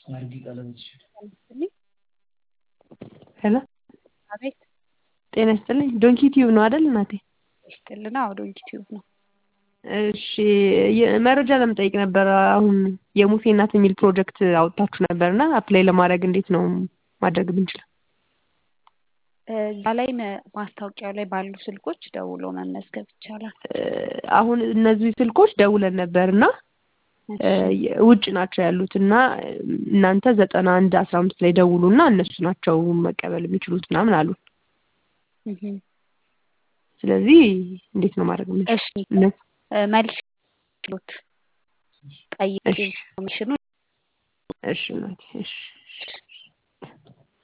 ሄሎ አቤት ጤና ይስጥልኝ ዶንኪ ቲዩብ ነው አይደል እናቴ? ይስጥልን። አዎ ዶንኪ ቲዩብ ነው። እሺ መረጃ ለመጠየቅ ነበር። አሁን የሙሴ እናት የሚል ፕሮጀክት አውጥታችሁ ነበር እና አፕላይ ለማድረግ እንዴት ነው ማድረግ የምንችለው? እዛ ላይ ማስታወቂያው ላይ ባሉ ስልኮች ደውሎ መመዝገብ ይቻላል። አሁን እነዚህ ስልኮች ደውለን ነበር እና ውጭ ናቸው ያሉት እና እናንተ ዘጠና አንድ አስራ አምስት ላይ ደውሉ እና እነሱ ናቸው መቀበል የሚችሉት ምናምን አሉ። ስለዚህ እንዴት ነው ማድረግ የምንችለው? እሺ መልስ ችሎት ጠይቄ ኢንፎርሜሽኑ እሺ እናቴ እሺ